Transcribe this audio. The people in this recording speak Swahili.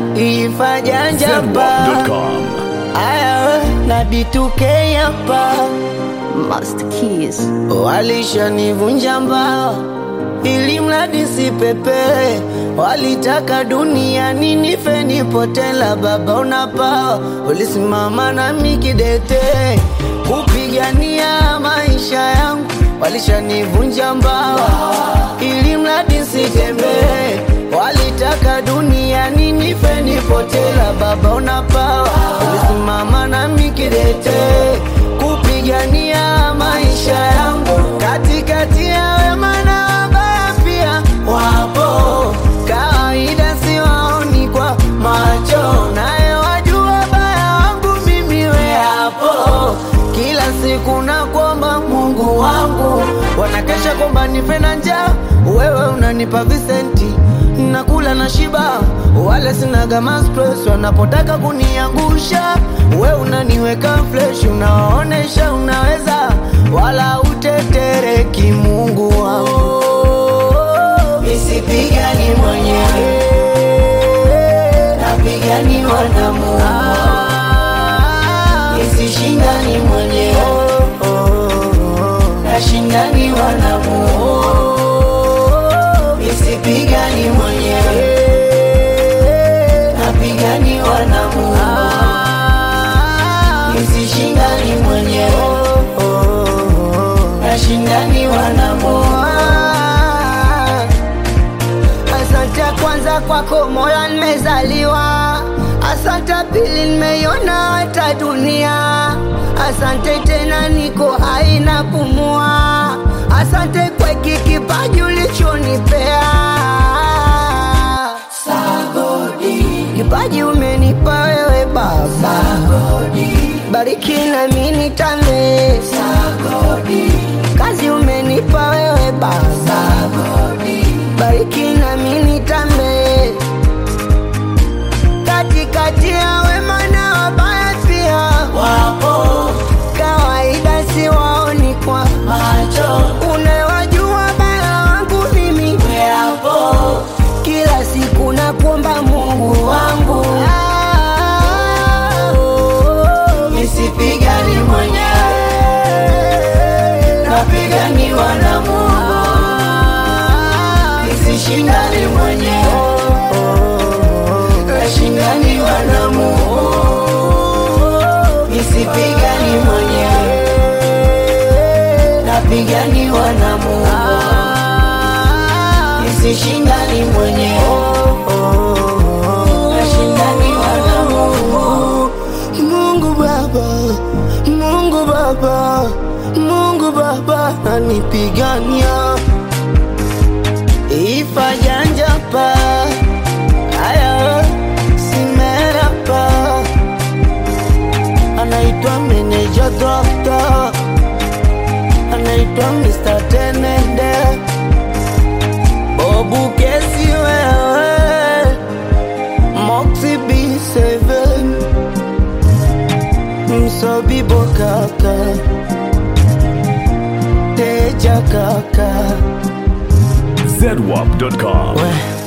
ifajanjapa zedwap.com. aya na B2K hapa Master Keys. Walishanivunja mbao ili mradi sipepe, walitaka duniani nife nipotela. Baba unapawa, ulisimama nami kidete kupigania maisha yangu. Walishanivunja mbao ili mradi sitembee, walitaka duniani nife nipotela. Baba unapawa, ulisimama nami kidete kupigania maisha yangu katikati ya wema na wabaya pia wapo kawaida siwaoni kwa macho naye wajua baya wangu mimi we hapo kila siku na kwamba mungu wangu wanakesha kwamba nife na njaa wewe unanipa visenti nakula na shiba wale sinaga stress wanapotaka kuniangusha we unaniweka fresh unawaonesha unaweza wala utetereki mungu wangu misipigani mwenyewe napiganiwa na mungu nisishindani mwenyewe nashindaniwa na mungu nisipigani mwenyewe napiganiwa na mungu nisishindani mwenyewe nashindaniwa na mungu asante kwanza kwako mola nimezaliwa asante pili nimeiona hata dunia asante tena niko hai na pumua asante kwa hiki kipaji ulichonipea kipaji umenipa wewe baba bariki nami nitame kazi umenipa wewe baba bariki nami nitame katikati ya wema na wabaya pia wapo kawaida siwaoni kwa macho unawajua baya wangu mimi weapo kila siku nakuomba mungu wangu nisipigani mwenyewe napiganiwa na mungu nisishindani mwenyewe nashindaniwa na mungu nisipigani mwenyewe napiganiwa na mungu nisishindani mwenyewe nashindaniwa na mungu mungu baba mungu baba mungu baba nanipigania ifajanjapa aya simerapa anaitwa meneja dokta anaitwa Mr. Tenende Bobu kesi wewe Moxie B7 Msobibo kaka Teja kaka zedwap.com. we